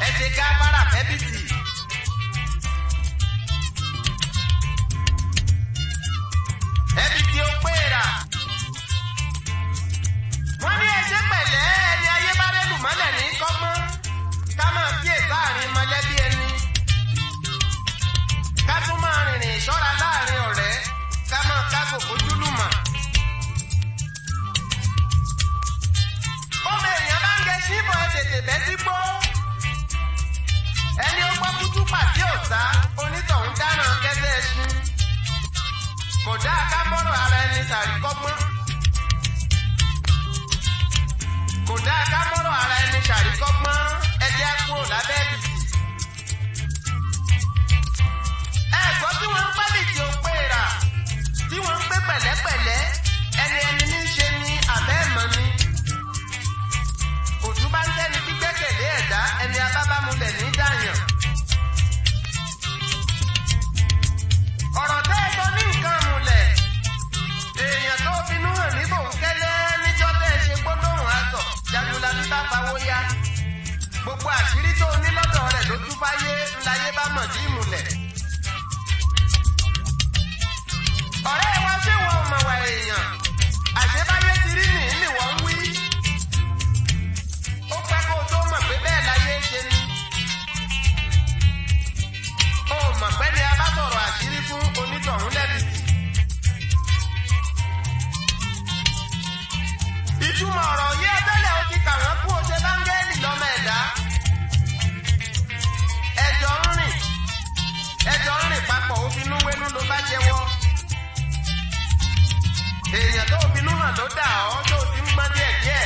ẹ ṣe gáfárà fẹ́bìtì. ẹbìtì ó péèrà. wọ́n ní ẹṣẹ́ pẹ̀lẹ́ ẹni ayé bá rẹ́lù mọ́lẹ̀ ní kọ́gbọ́n ká máa kíyè sáàrin mọ̀lẹ́bí ẹni. ká tún máa rìnrìn ìṣọ́ra láàrin ọ̀rẹ́ ká máa kágò fojúlùmọ̀. ọmọ èèyàn bá ń gẹ síbọ̀ ẹ tètè bẹ́ sígbó. ẹni ó gbọ́ kútú pàtí òsá onítọ̀hún dáná kẹ́sẹ́ ẹṣin. kò dáa ká mọ́rọ̀ ara ẹni ṣàríkọ́gbọ́n. kò dáa ká mọ́rọ̀ ara ẹni ṣàríkọ́gbọ́n ẹ jẹ́ kúrò lábẹ́ ìbìtì. ẹ̀gbọ́ tí wọ́n ń pẹ́lì tí ó pé rà tí wọ́n ń gbé pẹ̀lẹ́pẹ̀lẹ́ ẹni ẹni ní í ṣe ní àbẹ́ ẹ̀mọ́ ni. òtún bá ń tẹ́ni tí gbẹ́kẹ̀lé ẹ̀dá ẹni abábámulẹ̀ ní dàyàn. ọ̀rọ̀ tẹ́ ẹ sọ ní nǹkan múlẹ̀ èèyàn tó finú hàn ní bòńkẹ́lẹ́ níjọ́ tẹ́ ẹ ṣe gbólóhùn àtọ̀ jagunlabi bá fawó yá gbogbo àṣírí tó ní lọ́dọ̀ rẹ̀ ló tún fáyé ńláyé bá mọ̀ sí ìmùlẹ̀. ọ̀rẹ́ wa ṣé wọn ò mọ̀ wà èèyàn àṣebáyé ti rí nìyí ni wọ́n ń wí. ó pẹ́ kó o tó mọ̀ pé bẹ́ẹ̀ láyé ṣe ni. ó mọ̀ pé ni a bá sọ̀rọ̀ àṣírí fún onítọ̀hún lẹ́bìtì. ìtumọ̀ ọ̀rọ̀ yí ẹtẹ́lẹ̀ ó ti kà wọ́n kú oṣù báńgẹ́lì lọ́mọ ẹ̀dá. ẹjọ́ ń rìn ẹjọ́ ń rìn papọ̀ òfinú wénú ló bá jẹ́wọ́. èèyàn tó finú hàn ló dà ọ́ tó ti ń gbọ́n díẹ̀ díẹ̀.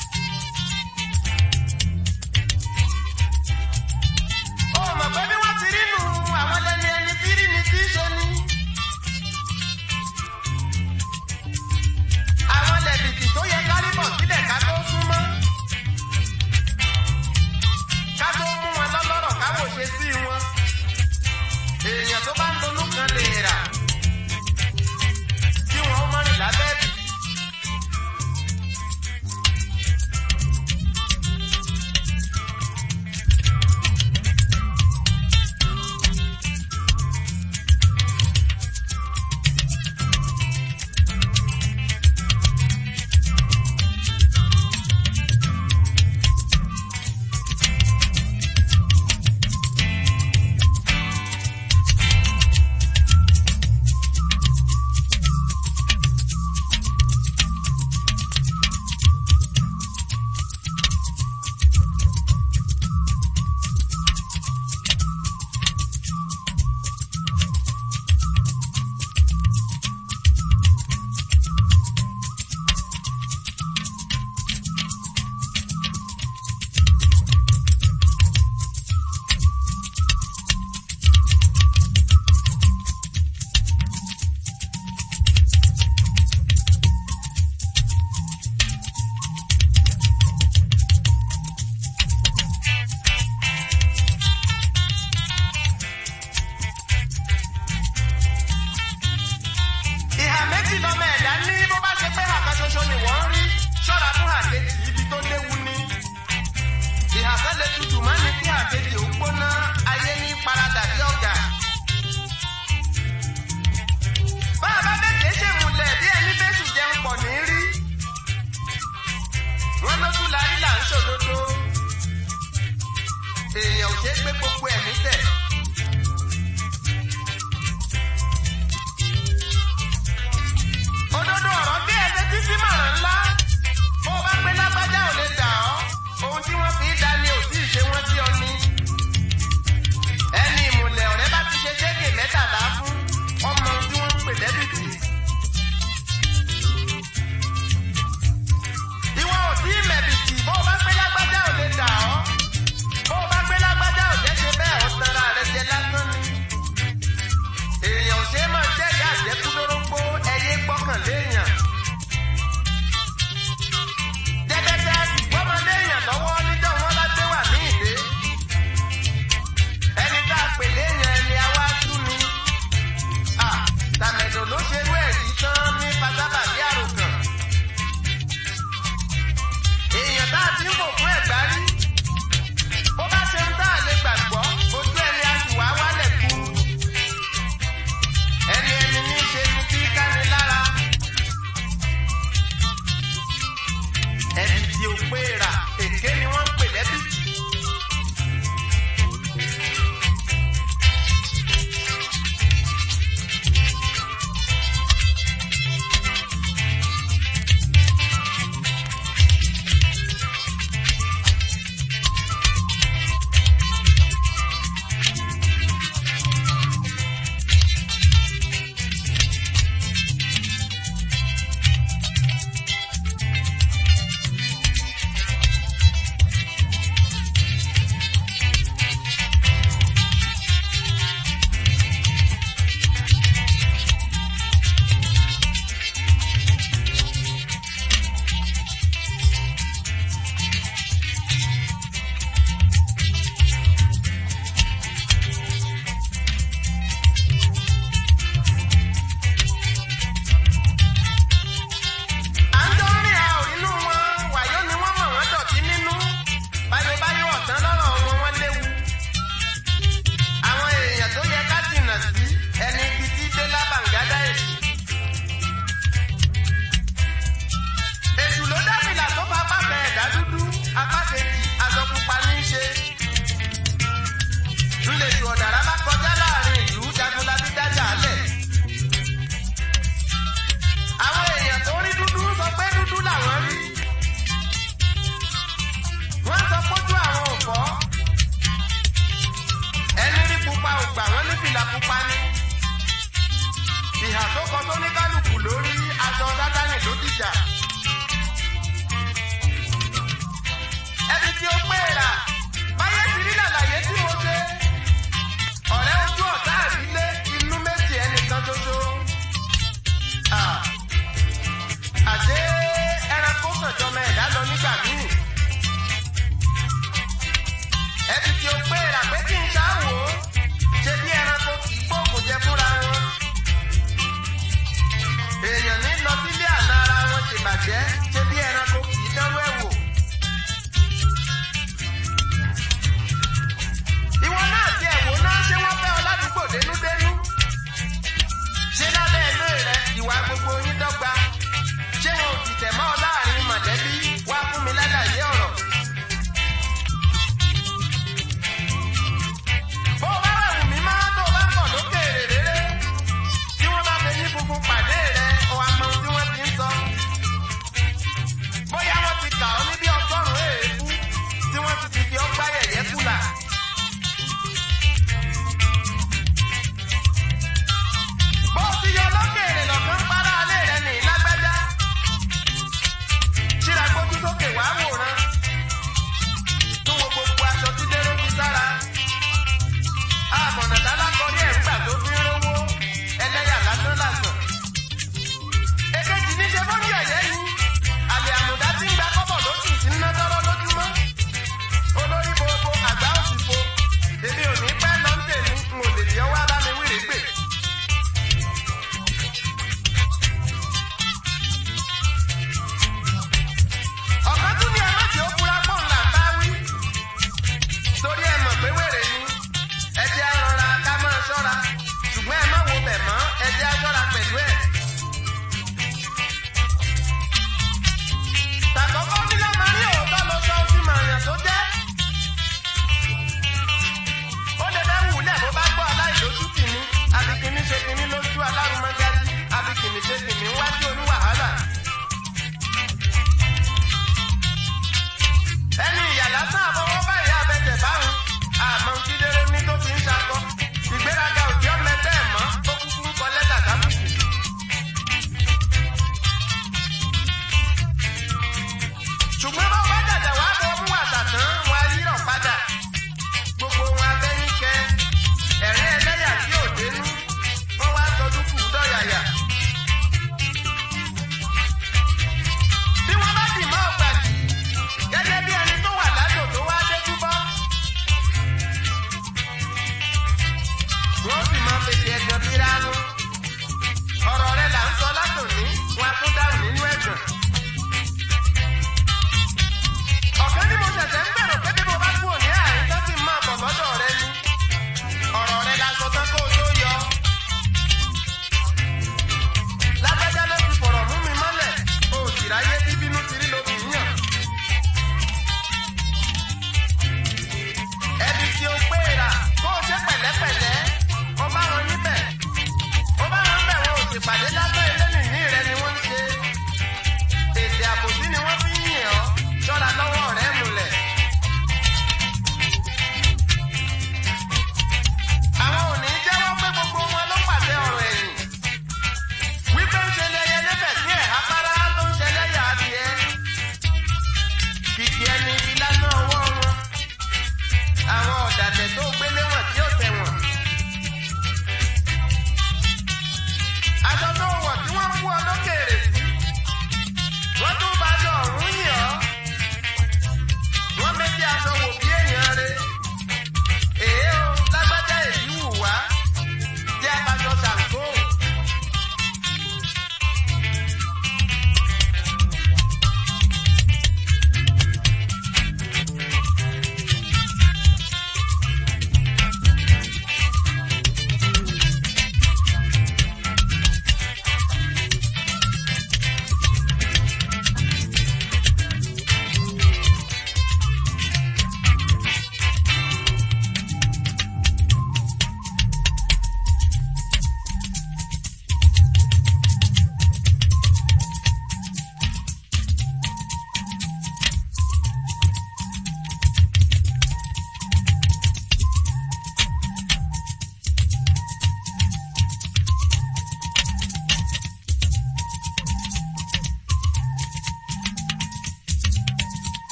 ó mọ̀ pé bí wọ́n ti rí nu àwọn lẹ́ni ẹni tí rí ni tí í ṣe ni. àwọn lẹ̀bìtì tó yẹ kárí bọ̀ sílẹ̀ ká tó súnmọ́. ká tó mú wọn lọ́lọ́rọ̀ káwò ṣe sí wọn. èèyàn tó bá ń donú kan lè rà. kí wọn ó mọ́rin lábẹ́ bì. ìhà méjì lọmọ ẹ̀dá ní bó bá ṣe pé àkàn ṣoṣo ni wọ́n rí ṣọ́ra fún àkejì ibi tó léwu ni. ìhà kan lè tutù má ní kí àkejì ó gbóná ayé ní paradà bí ọ̀gà. bá a bá bẹ́ẹ̀ ṣe múlẹ̀ bí ẹni bẹ́sù jẹun pọ̀ ní rí. wọ́n lójú la rí là ń ṣòdodo. èèyàn ò ṣe é gbé gbogbo ẹ̀mí tẹ̀. òdodo ọ̀rọ̀ bí ẹsẹ̀ títí màrán ńlá bó o bá pé lágbájá ò lè dà ọ́ ohun tí wọ́n fi í dá ni ò tí ì ṣe wọ́n sí ọ ní. ẹni ìmùlẹ̀ ọ̀rẹ́ bá ti ṣe ṣéèkè mẹ́tàlá fún ọmọ tí wọ́n ń pè dẹ́bìtì. ìwọ ò tí ì mẹ̀bìtì bó o bá pé lágbájá ò lè dà ọ́ bó o bá pé lágbájá ò jẹ́ ṣe bẹ́ẹ̀ ó tanra rẹ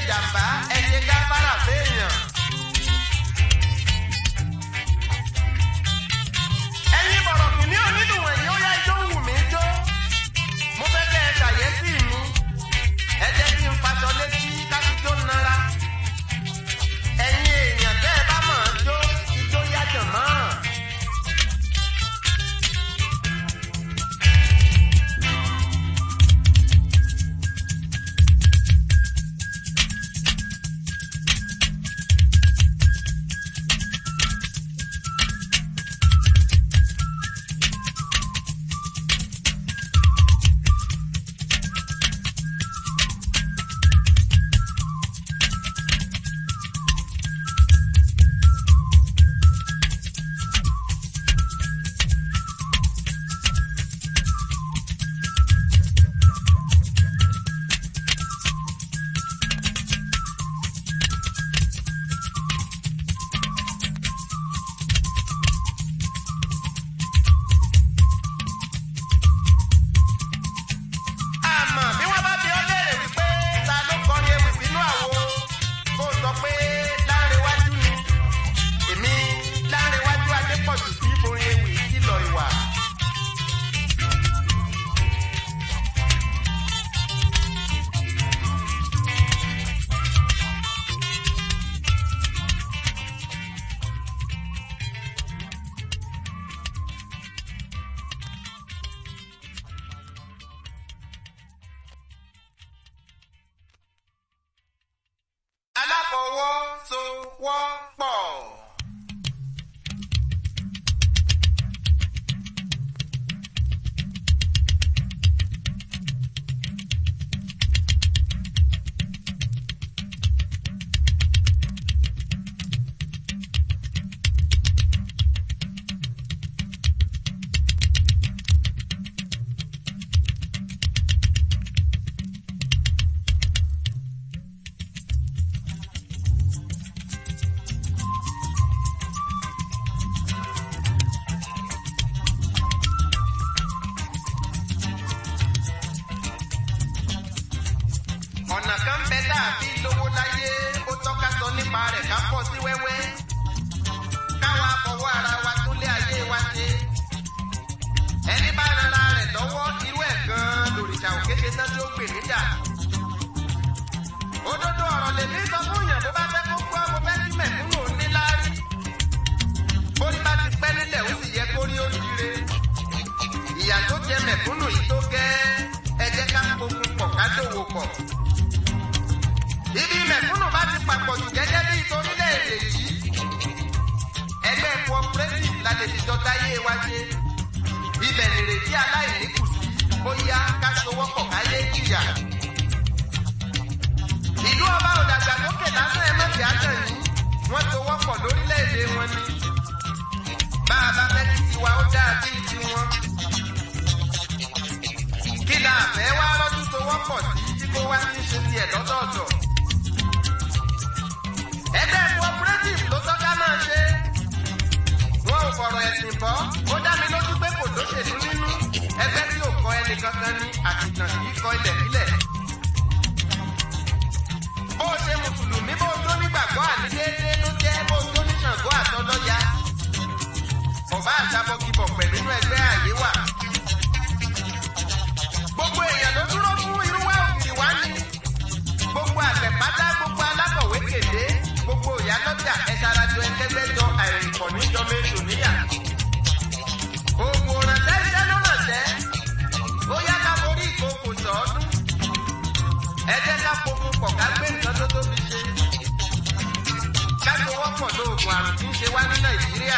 jàmbá ẹ ṣe gáfárà fẹ́ẹ̀yàn. ẹ̀yin bọ̀rọ̀ kìíní onídùn ẹ̀yìn ó yá ijó wù mí jó. mo fẹ́ kẹ́ ẹ ṣàyẹ́sí mi. ẹ jẹ́ kí n faṣọ létí káfíjó nara. ẹ̀yin èèyàn tẹ́ ẹ bá mọ̀ ọ́ jó ijó yájọ̀ mọ́. àmọ́ bí wọ́n bá fi ọ́ léèrè wípé ta ló kọrin ewì sínú àwo kó sọ pé Lárewájú ni èmi Lárewájú Adépọ̀jù sí orin ewì kìlọ̀ ìwà. aláfọwọ́sowọ́pọ̀. ọ̀nà kan bẹ dàbí lówó láyé ó tọ́ka sọ nípa rẹ̀ ká pọ̀ sí wẹ́wẹ́ káwa fọwọ́ ara wa tún lé ayé wa ṣe ẹni bá rara rẹ̀ lọ́wọ́ irú ẹ̀ gan-an lòrìṣà òkèké tán tí ó pè níjà òdodo ọ̀rọ̀ lèmi sọ fún yàn bó bá fẹ́ kó gbọ́ mo fẹ́ kí mẹ̀kúnnù níláárí bórí bá ti pẹ́ nílẹ̀ ó sì yẹ kó rí oríire ìyà tó jẹ mẹ̀kúnnù yìí tó gẹ́ ẹ jẹ́ ká fogun pọ̀ ká dòwò pọ̀ ibi mẹ̀kúnnù bá ti papọ̀ jù gẹ́gẹ́ bí ìtorílẹ̀-èdè yìí ẹgbẹ́ cooperative la lè fìjọ dáyé wa ṣe ibẹ̀ nìrètí aláìní kù sí ó yá ká sowọ́pọ̀ káyé jìyà ìlú ọba òdàgbàsókè lásán ẹ mọ̀tì àtàn yìí wọ́n sowọ́pọ̀ lórílẹ̀-èdè wọn ni bá a bá fẹ́ kí tiwa ó dáa bíi tiwọn kí la fẹ́ wá rọ́jú sowọ́pọ̀ sí tí kó wá ní ṣe tiẹ̀ lọ́dọọdọ̀ ẹgbẹ́ cooperative ló tọ́ka máa ṣe. wọn ò fọ̀rọ̀ ẹ̀sìn bọ́ ó dá mi lójú pé kò lóṣèlú nínú ẹgbẹ́ tí ò kọ ẹnì kankan ní àtìtàn kì í kọ ilẹ̀ sílẹ̀. bó o ṣe mùsùlùmí bó o tó nígbàgbọ́ àní déédéé ló jẹ́ bó o tó ní Ṣàngó àtọlọ́ya. ọ̀bá àtàbọ̀kìbọ̀ pẹ̀lú inú ẹgbẹ́ àyè wà. gbogbo èèyàn ló dúró fún irúwá òkìrì wá ní. gbogbo àgbẹ̀ pátá gbogbo alákọ̀wé kéde gbogbo ìyálọ́jà ẹ̀ṣarajọ ẹ̀kẹ́gbẹ́jọ àìrìnkọ̀ níjọ méjì níyà. Òògùn òrànṣẹ́ iṣẹ́ ló rànṣẹ́. Ó yá ká forí ìkókò sọ́ọ́dún. Ẹ jẹ́ ká fokun pọ̀ ká gbé nǹkan tó tóbi ṣe. Ká sowọ́pọ̀ lóògùn àrùn tí ń ṣe wá ní Nàìjíríà.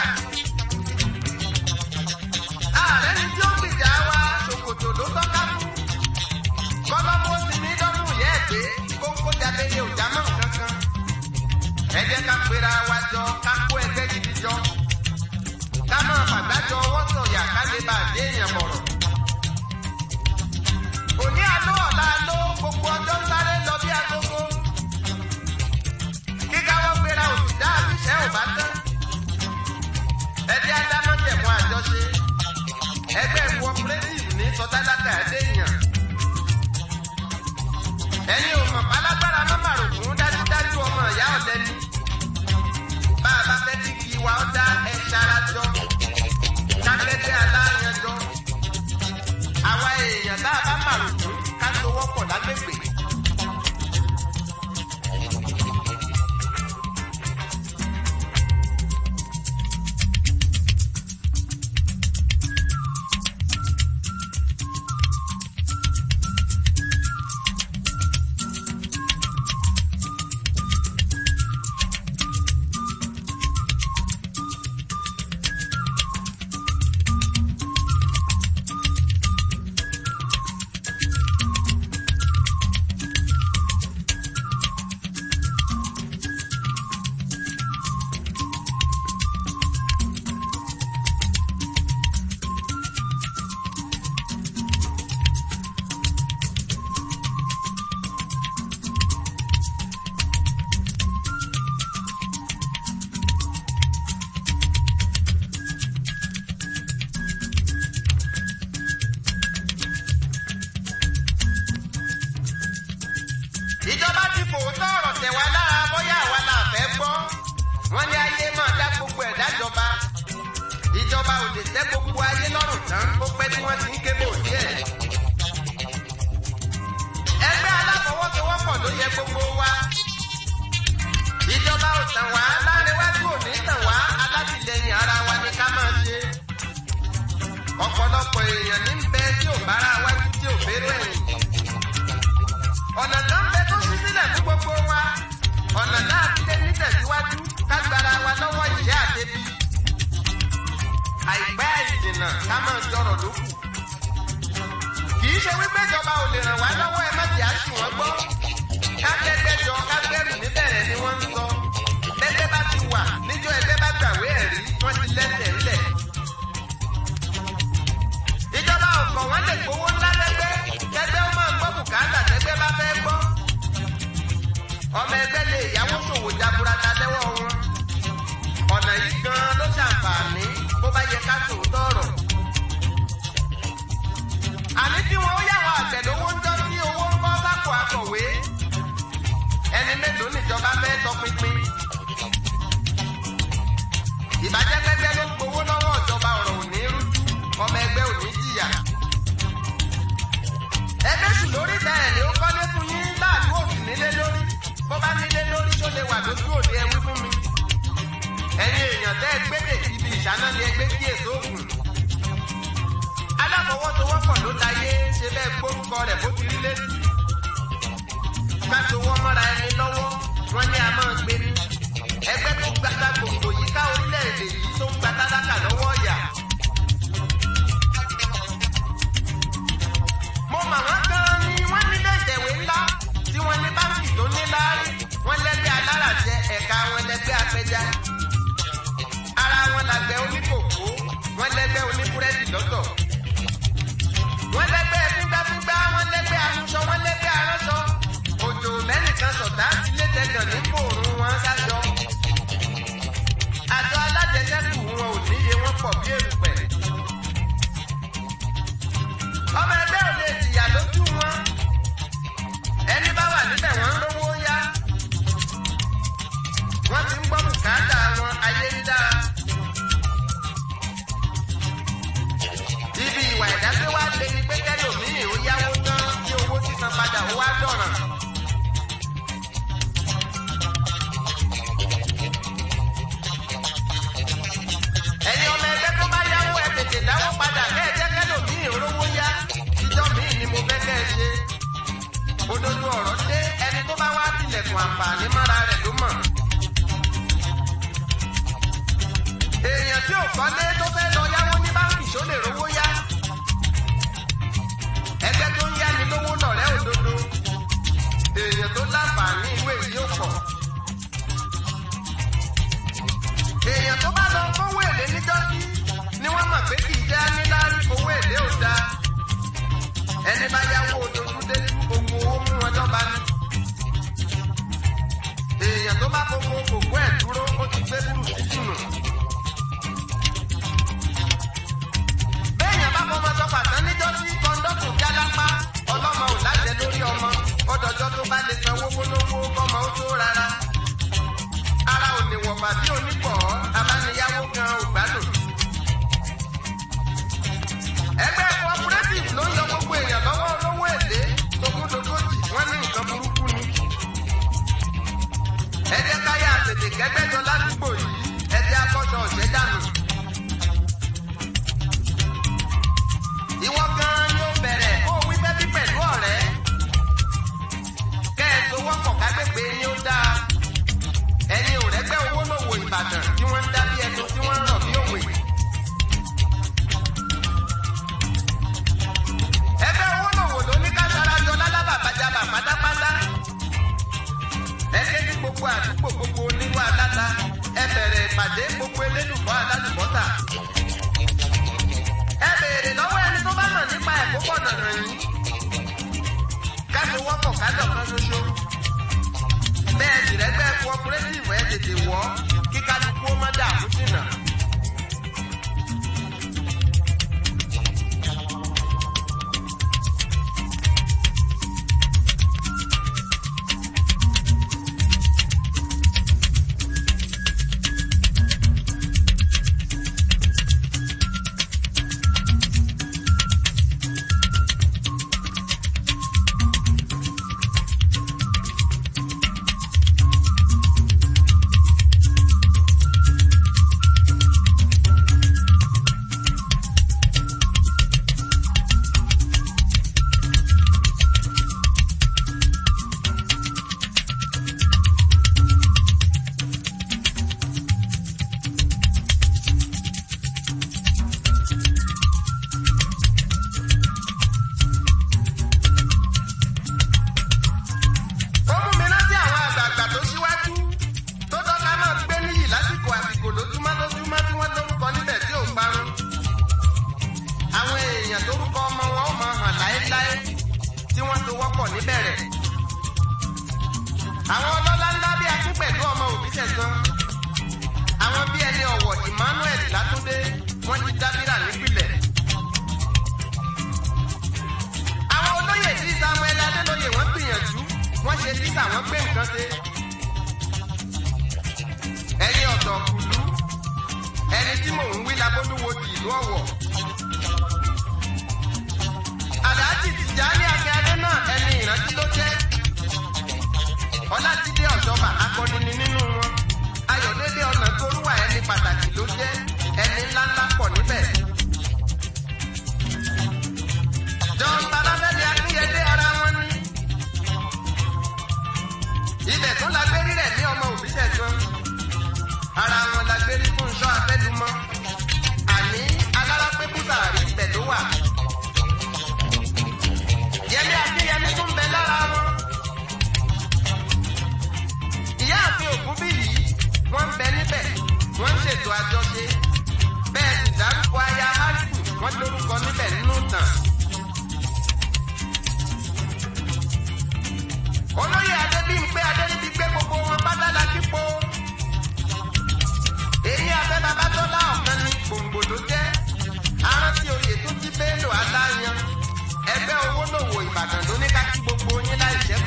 Ààrẹ ni tí ó gbìjà wa ṣòkòtò ló tọ́ka fún. Kọ́lọ́mù ó ti ní dọ́dún yẹ́ ẹ̀ pé kókó jáde ní òjá mọ́ nǹkan kan ẹ jẹ́ ká pera wa jọ ká kó ẹgbẹ́ gidi jọ ká máa fàgbájọ ọwọ́ sọ̀yà ká lè bá àdé èèyàn bọ̀rọ̀. òní àló ọ̀la àló gbogbo ọjọ́ ń sáré lọ bí agogo. kíkáwọ́ pera òṣìṣẹ́ àbíṣẹ́ ò bá tán. ẹ jẹ́ adámọ́jẹ̀mú àjọṣe. ẹgbẹ́ cooperative ní sọtálákà ẹ̀dẹ́ èèyàn. ẹ̀yin ò mọ̀ pálágbára mọ́ màrùkún dá. ìjọba ti fòótọ́ ọ̀rọ̀ tẹ̀ wá lára bóyá àwa là fẹ́ gbọ́ wọ́n ní ayé máa dá gbogbo ẹ̀ dájọba ìjọba ò lè tẹ́ gbogbo ayé lọ́rùn tán ó pẹ́ tí wọ́n ti ń kébò díẹ̀. ẹgbẹ́ aláfọwọ́sowọ́pọ̀ ló yẹ gbogbo wa ìjọba ò tàn wá láríwájú ò ní tàn wá alátìlẹyìn ara wa ni ká máa ṣe ọ̀pọ̀lọpọ̀ èèyàn ní bẹ tí ò bára wájú tí ò bérò ẹ̀yìn ọ̀nà tó ń bẹ tó ṣí sílẹ̀ fún gbogbo wa ọ̀nà náà fi lé nítẹ̀síwájú kágbára wa lọ́wọ́ ìyá àdébí àìpẹ́ àìjìnà ká máa jọrọ̀ lókù kì í ṣe wípé ìjọba ò lè ràn wá lọ́wọ́ ẹ má jẹ́ àṣì wọ́n gbọ́ kágbẹ́gbẹ́jọ kágbẹ́rù níbẹ̀rẹ̀ ni wọ́n ń sọ lẹ́gbẹ́ bá ti wà níjọ́ ẹgbẹ́ bá gbàwé ẹ̀rí wọ́n ti lẹ́sẹ̀ ńlẹ̀ ìjọba ọkọ̀ wọn lè gbowó ńlá lẹ́gbẹ́ kẹgbẹ́ ó máa gbọ́ bùkátà tẹ́gbẹ́ bá fẹ́ gbọ́ ọmọ ẹgbẹ́ lè yáwó ṣòwò jaburata lẹ́wọ́ wọn ọ̀nà yìí gan ló ṣàǹfààní bó bá yẹ ká sòótọ́ ọ̀rọ̀ àní tí wọn ó yàwó àgbẹ̀ lówó ń jọ́ sí owó ń bọ́ sápò akọ̀wé ẹni mélòó níjọba fẹ́ tọpinpin ìbàjẹ́ pẹ́pẹ́ ló ń gbowó lọ́wọ́ ìjọba ọ̀rọ̀ òní rújú ọmọ ẹgbẹ́ òní jìyà ẹgbẹ́ sùn lórí bẹ́ẹ̀ ni ó kọ́lé fún yín láàdú òsì nílé lórí bó bá nílé lórí tó lè wà lójú òde ẹwí fún mi ẹ̀yin èèyàn tẹ́ ẹ gbédè ibi ìṣáná ni ẹgbẹ́ kí èso ògùn aláfọwọ́sowọ́pọ̀ ló láyé ṣe bẹ́ẹ̀ gbórúkọ rẹ̀ bó ti rí létí ká sowọ́ mọ́ra ẹni lọ́wọ́ wọ́n ní a máa gbé ní ẹgbẹ́ tó gbàgbà gbòǹgbò yìí ká orílẹ̀-èdè yìí tó ń gba tálákà lọ́wọ́ ọ̀yà. mo mà wọ́n gan-an ni wọ́n nílé ìtẹ̀wé ńlá tí wọ́n ní báńkì tó ní láárí wọ́n lẹ́gbẹ́ aláràjẹ ẹ̀ka wọn lẹ́gbẹ́ apẹja. ara wọn làgbẹ̀ oníkòkó wọ́n lẹ́gbẹ́ oníbúrẹ́dì lọ́tọ̀. wọ́n lẹ́gbẹ́ fígbáfígbá wọ́n lẹ́gbẹ́ aṣọ wọ́n lẹ́gbẹ́ aránṣọ. òjò mẹ́nìkan sọ̀tá sílé tẹ̀gàn ní kòòrùn wọn sájọ. àjọ alájẹsẹ́kù wọn ò níye wọn pọ̀ bí èrùpẹ̀. ọmọ ẹgbẹ́ ò lè jìyà lójú wọn. ẹni bá wà níbẹ̀ wọ́n ń rówó yá. wọ́n ti ń gbọ́ bùkátà wọn ayé ń dára. ibi ìwà ìdájọ́ wa lé ní pé kẹ́lòmíì ó yáwó tán tí owó sísan padà ó wá dọ̀ràn. ẹ̀yin ọmọ ẹgbẹ́ tó bá yáwó ẹ tètè dáwó padà kẹ́ ẹ jẹ́ kẹ́lòmíì olówó yá ìjọ míì ni mo fẹ́ kẹ́ ẹ ṣe. òdodo ọ̀rọ̀ dé ẹni tó bá wá tilẹ̀kùn àǹfààní mọ́ra rẹ̀ ló mọ̀. èèyàn tí ò kọ́lé tó fẹ́ lọ yáwó ní báńkì ṣó lè rówó yá. ẹgbẹ́ tó ń yáni lówó lọ̀rẹ́ òdodo. èèyàn tó láǹfààní ìwé yìí ó pọ̀. èèyàn tó bá lọ kówó èlé níjọ́sí ni wọ́n mọ̀ pé kì í já níláárí owó èlé ò dáa. ẹni bá yáwó ojojú dé gbogbo owó mú wọn lọ́ba ní. èèyàn tó bá gbogbo kòkó ẹ̀ dúró ó ti gbé burú títì nù. béèyàn bá fọmọ sọ pàtán níjọ́sí kọ́ńdọ́tù jálápá ọlọ́mọ ò lájẹ lórí ọmọ ọdọọjọ́ tó bá lè sanwó gbólógbó kọ́mọ ó tó rárá ara ò lè wọ̀ bàbí onípọ̀ abániyáwó gan ò gbádùn. ẹgbẹ́ cooperative ló ń yọ gbogbo èèyàn lọ́wọ́ olówó èlé tókúndógójì wọ́n ní nǹkan burúkú ni. ẹ jẹ́ káyà tètè kẹ́gbẹ́jọ ládùúgbò yìí ẹ jẹ́ akọ́jọ ọ̀jẹ́ dànù. ìwọ gan-an ni ó bẹ̀rẹ̀ kó o wí bẹ́bí pẹ̀lú ọ̀rẹ́. kẹ́ ẹ sowọ́ pọ̀ kágbègbè yín ó dáa ẹ̀yin ò rẹ́gbẹ́ owó lòwò ìbàdàn tí wọ́n ń dá bí ẹnu tí wọ́n ń rọ̀ bí òwe. ẹgbẹ́ owó lòwò ló ní ká sarajọ lálábàbájábà pátápátá. ẹ ké ní gbogbo àdúgbò gbogbo oníwà aláta ẹ bẹ̀rẹ̀ ìpàdé gbogbo elédùnbọ̀ aládùnbọ̀tà. ẹ béèrè lọ́wọ́ ẹni tó bá mọ̀ nípa ẹ̀kọ́ pọ̀ nànà yìí. ká tó wọ́pọ̀ ká dọ̀kan ṣoṣo bẹ́ẹ̀ sì rẹ́gbẹ́ cooperative ẹ̀ tètè wọ́ kí kálukú ó má dààmú sínà. pọ̀ níbẹ̀rẹ̀. àwọn ọlọ́lá ńlá bí akín pẹ̀lú ọmọ òbí tẹ̀sán. àwọn bí ẹni ọ̀wọ̀ Emmanuel Látúndé wọ́n ti dábìrà nípìnlẹ̀. àwọn olóyè tí Samuel Adélóyè wọ́n gbìyànjú wọ́n ṣe títà wọ́n gbé nǹkan ṣe. ẹ̀yin ọ̀dọ́ kùlú ẹni tí mò ń wí labólúwo ti ìlú Ọ̀wọ̀. Àdájì Tìjání Akínyadé náà ẹni ìrántí ló jẹ́. Ọlátidé Ọ̀ṣọ́bà akọni ni nínú wọn. Ayọ̀délé ọ̀nà torúwà ẹni pàtàkì ló jẹ́. Ẹni ńláńlá pọ̀ níbẹ̀. John Balafẹ́mi Akínyadé ara wọn ní. Ibẹ̀ tún la gbé rírẹ̀ ní ọmọ òbí tẹ̀sán. Ara wọn la gbé rí fún iṣọ́ abẹ́dúmọ́. Àní alárápẹ́ búsàárì ibẹ̀ ló wà. Yẹmí Akínyẹmí tún bẹ lára wọn. Ìyáàfin Ògúnbí yìí wọ́n ń bẹ níbẹ̀, wọ́n ń ṣètò àjọṣe. Bẹ́ẹ̀ sì dárúkọ aya Hásù wọ́n lórúkọ níbẹ̀ nínú ìtàn. Olóyè Adébímpé Adéríbigbé gbogbo wọn pátá la kípo. Èyí abẹ́ Babátọ́lá ọ̀kan ní gbòǹgbò ló jẹ́. Arántí oyè tó jí Bello Aláyan ẹgbẹ́ owó lòwò ìbàdàn ló ní ká kí gbogbo yín láì ṣẹ́kù.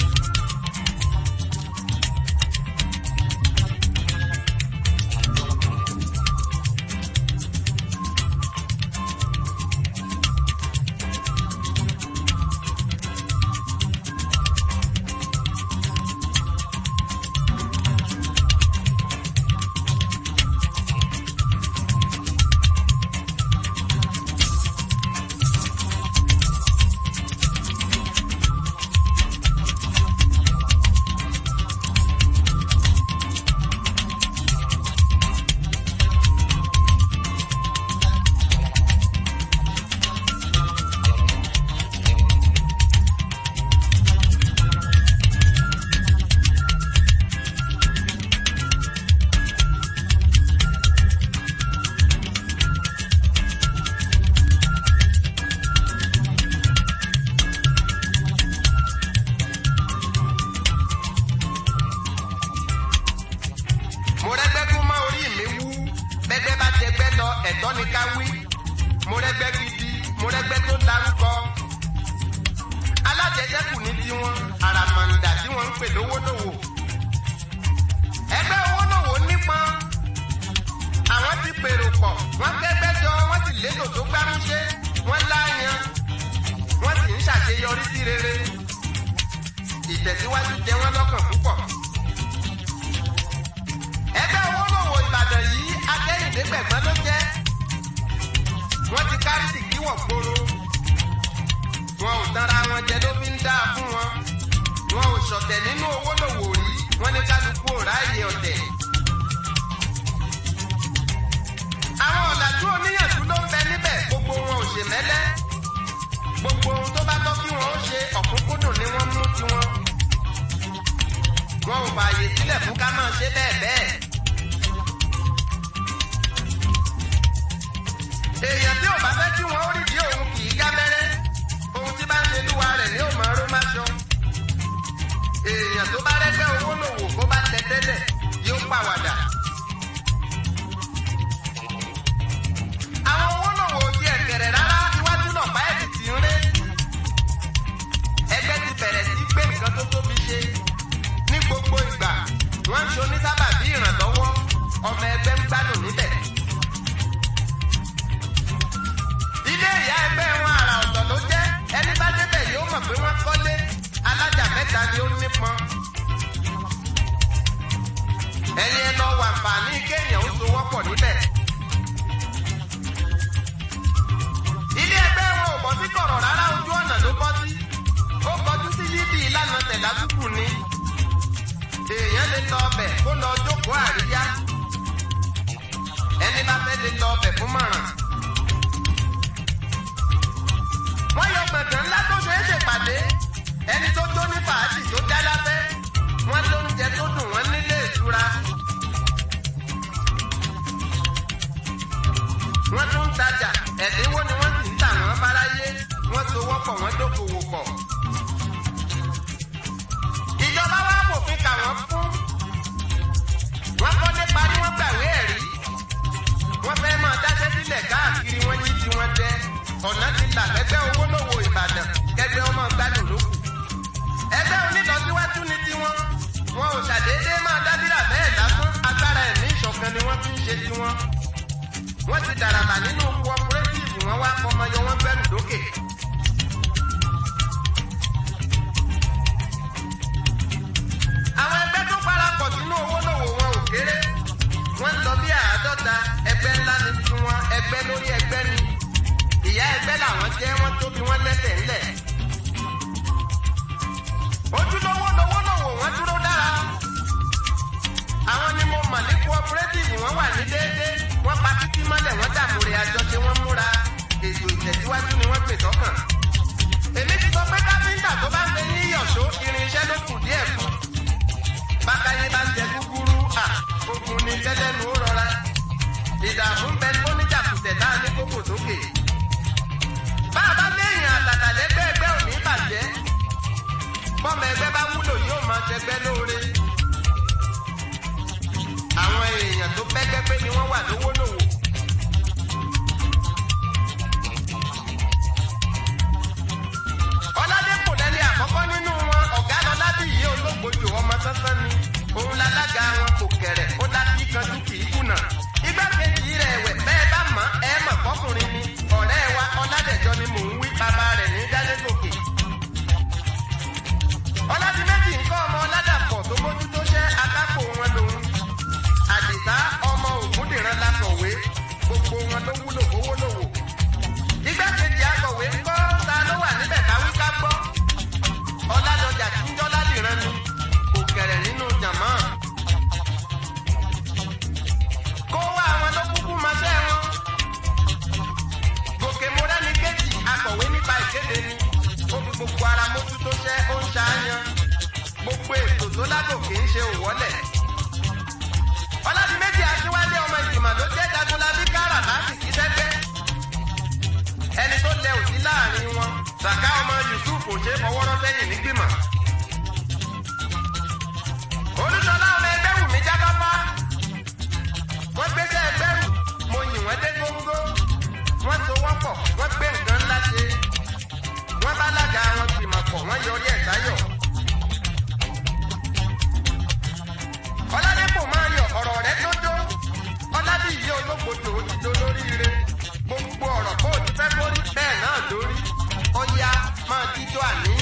mo rẹ́gbẹ́ kú mọ́ orí mi wú bẹ́gbẹ́ bá tẹgbẹ́ lọ ẹ̀tọ́ ni ká wí mo rẹ́gbẹ́ gidi mo rẹ́gbẹ́ tó dárúkọ alájẹjẹkù ní tiwọn àràmàǹdà tí wọ́n ń pè lówólòwò ẹgbẹ́ owólòwò nípọn àwọn ti pèrò pọ̀ wọ́n kẹ́gbẹ́ jọ wọ́n sì létò tó gbámúṣé wọ́n láàyàn wọ́n sì ń ṣàṣeyọrí sí rere ìtẹ̀síwájú jẹ wọ́n lọ́kàn púpọ̀ ẹgbẹ́ owólòwò ìbàdàn yìí akẹ́yìndé gbẹ̀gbọ́n ló jẹ́ wọ́n ti kárí sí kíwọ̀ gbòòrò wọn ò tanra wọn jẹ ló fi ń dáa fún wọn wọn ò ṣọ̀tẹ̀ nínú owólòwò rí wọ́n ní kálukú ò ráàyè ọ̀tẹ̀. àwọn ọ̀làjú oníyànjú ló ń bẹ níbẹ̀ gbogbo wọn ò ṣe mẹ́lẹ́ gbogbo ohun tó bá tọ́ kí wọ́n ó ṣe ọ̀kúnkúndùn ni wọ́n mú tiwọn wọn ò fààyè sílẹ̀ fún ká máa ṣe bẹ́ẹ̀ bẹ́ẹ̀. èèyàn tí ò bá fẹ́ kí wọ́n ó rídìí òun kì í gábẹ́rẹ́ ohun tí bá ń ṣe lúwa rẹ̀ ni ó máa ró máṣọ. èèyàn tó bá rẹ́gbẹ́ owó lòwò kó bá tẹ tẹ́lẹ̀ yóò pàwàdà. àwọn owó lòwò ti ẹ̀kẹ̀rẹ̀ rárá iwájú náà bá ẹ̀dì tì ń ré. ẹgbẹ́ ti bẹ̀rẹ̀ sí gbé nǹkan tó tóbi ṣe ní gbogbo ìgbà wọ́n ń ṣoní sábà bí ìrànlọ́wọ́ ọmọ ẹgbẹ́ ń gbádùn níbẹ̀. ilé ìyá ẹgbẹ́ wọn àrà ọ̀tọ̀ ló jẹ́ ẹni bá débẹ̀ yóò mọ̀ pé wọ́n kọ́lé alájà mẹ́ta ni ó nípọn. ẹ̀yin ẹ lọ wà fàní kéèyàn ó so wọ́pọ̀ níbẹ̀. ilé ẹgbẹ́ wọn ò bọ́ sí kọ̀rọ̀ rárá ojú ọ̀nà ló bọ́ sí. ó kọjú sí yídì ìlànà tẹ̀lásùkù ni èèyàn lè lọ ọbẹ̀ kó lọ jókòó àríyá ẹni bá fẹ́ lè lọ ọbẹ̀ fún mọ̀ràn. wọ́n yọ gbọ̀ngàn ńlá tó ṣeé ṣèpàdé ẹni tó jó ní fàájì tó já lábẹ́ wọ́n lóúnjẹ tó dùn wọ́n nílé ìtura. wọ́n tún ń tajà ẹ̀dínwó ni wọ́n sì ń tà wọ́n fáráyé wọ́n so wọ́pọ̀ wọ́n dókòwò pọ̀. wọ́n fẹ́ máa dáṣẹ́ sílẹ̀ káàkiri wọ́n yí tiwọn jẹ ọ̀nà ti là fẹ́gbẹ́ owó lówó ìbàdàn kẹgbẹ́ ọmọ gbádùn lókù. ẹgbẹ́ onítọ̀síwájú ni tiwọn wọn ò ṣàdédé máa dábìrà bẹ́ẹ̀ lásán agbára ẹ̀mí ìṣọ̀kan ni wọ́n fi ń ṣe tiwọn. wọ́n ti dàràbà nínú cooperative wọn wá fọmọyọ wọn gbẹ́rù lókè. àwọn ẹgbẹ́ tó parapọ̀ sínú owó lòwò wọn ò kéré wọ́n ń lọ bí àádọ́ta ẹgbẹ́ ńlá ni tiwọn ẹgbẹ́ lórí ẹgbẹ́ ni ìyá ẹgbẹ́ làwọn jẹ́ wọ́n tóbi wọ́n lẹ́sẹ̀ ńlẹ̀. ojúlówó lowó lòwò wọ́n dúró dára. àwọn ni mo mọ̀ ní cooperative wọ́n wà ní déédéé wọ́n pa títí mọ́lẹ̀ wọ́n dàmúre àjọṣe wọ́n múra ètò ìtẹ̀síwájú ni wọ́n pè sọ́kàn. èmi ti sọ pé káfíńtà tó bá ń fẹ́ ní ìyọ̀ṣó irinṣẹ́ ló kù díẹ̀ fún. bákayé bá ń jẹ gúgúrú à ogun ni tẹ́lẹ̀nu ó rọra. ìdààmú ń bẹ fóníjà kùtẹ̀ tá a ní kókò sókè bá a bá léèyàn àtàtà lẹ́gbẹ́ ẹgbẹ́ ò ní bàjẹ́ bọ́mọ ẹgbẹ́ bá wúlò yóò máa ṣẹgbẹ́ lóore àwọn èèyàn tó bẹ́gbẹ́ pé ni wọ́n wà lówó lòwò. ọládépò lẹ́ni àkọ́kọ́ nínú wọn ọ̀gá lọ́lábì yìí olóògbòjò ọmọ sánsán ni òun lálága wọn kò kẹ̀rẹ̀ ó dábí kanjú kì í kùnà igbákejì rẹ̀ ẹ̀wẹ̀ bẹ́ẹ̀ bá mọ̀ ẹ́ mọ̀ fọkùnrin ni ọ̀rẹ́ wa ọ̀làdẹ̀jọ ni mò ń wí bàbá rẹ̀ ní jálẹ́gòkè. ọ̀làdìmẹ́jì nǹkan ọmọ ọ̀làdàpọ̀ tó mójútó ṣẹ́ akápò wọn lòun. àdìsá ọmọ ògúndìran lakọ̀wé gbogbo wọn ló wúlò owó lòwò. igbákejì akọ̀wé ń kọ́ ta ló wà níbẹ̀ káwí ká gbọ́. ọ̀làdọ̀jà tí ń jọ́ ládìran ni kò kẹ̀rẹ̀ nínú jàmọ́. kó wá àwọn ló kúkú máa ṣẹ́ wọn gòkè mọ́rẹ́ni kejì akọ̀wé nípa ìkéde ni ó fi gbogbo ara mójútó ṣẹ́ ó ń ṣàáyàn gbogbo ètò tó lágòkè ń ṣe òwọ́lẹ̀. ọlọ́dún méjì aṣíwálé ọmọ ìgbìmọ̀ ló jẹ́ jagunlabi kára láti kí sẹ́gbẹ́. ẹni tó lẹ òsí láàrin wọn sàká ọmọ yusuf ò ṣe fọwọ́rọ́ sẹ́yìn nígbìmọ̀. olùsọlá ọmọ ẹgbẹ́ wù mí jábábá wọ́n gbéṣẹ́ ẹgbẹ́ rù mo yìn wọ́n dé góńgó wọ́n so wọ́n pọ̀ wọ́n gbé nǹkan ńlá ṣe wọ́n bá lága wọn gbìmọ̀ pọ̀ wọ́n yọrí ẹ̀ sáyọ̀. ọládépò máa yọ ọ̀rọ̀ rẹ dódó ọládìyí olóògbòdò ó ti do lóríire gbogbo ọ̀rọ̀ kó o ti fẹ́ kórí bẹ́ẹ̀ náà lórí ó yá máa jíjó àní